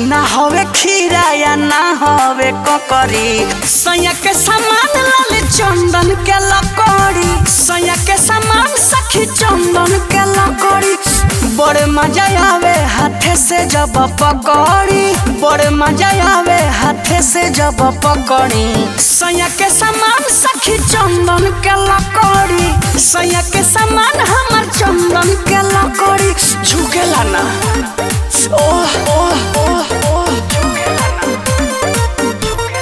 ना हवे खीरा या ना हवे ककरी सैया के सामान लाल चंदन के लकड़ी सैया के सामान सखी चंदन के लकड़ी बड़े मजा आवे हाथे से जब पकड़ी बड़े मजा आवे हाथे से जब पकड़ी सैया के सामान सखी चंदन के लकड़ी सैया के सामान हमर चंदन के लकड़ी झुकेला ना ओह ओह ओह ओह झुकेला ना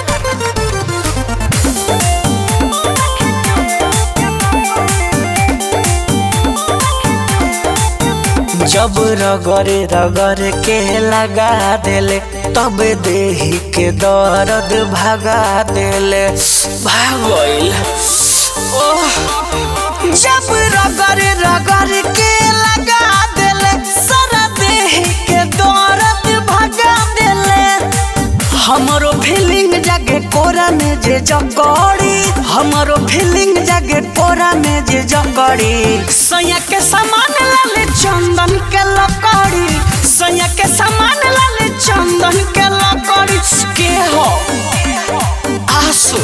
जब रगरे रगरे के लगा देले तब देही के दर्द भगा देले भागल ओह जब रगरे रगरे के लगा देले सारा देही के दर्द भगा देले हमरो फीलिंग जागे कोरा में जे जकड़ी हमरो फीलिंग जागे कोरा में जे जकड़ी सैया के सामान लाले चंदन के लकड़ी सैया के सामान लाले चंदन के लकड़ी के हो आसू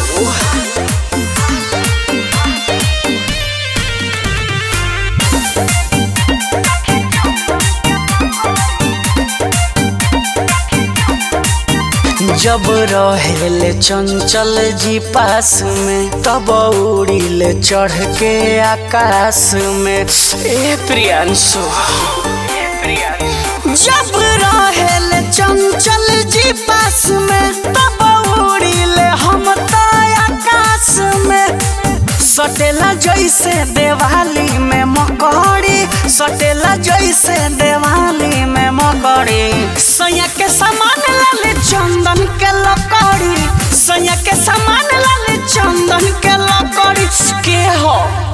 जब रहेले चंचल जी पास में तब उड़ीले चढ़ के आकाश में ए प्रियांशु जब रहेले चंचल जी पास में तब उड़ीले हम तो आकाश में सटेला जैसे दिवाली में मकड़ी सटेला जैसे दिवाली में मकड़ी सैया के सामान लाले चंदन के लकड़ी सैया के सामान लाले चंदन के लकड़ी के हो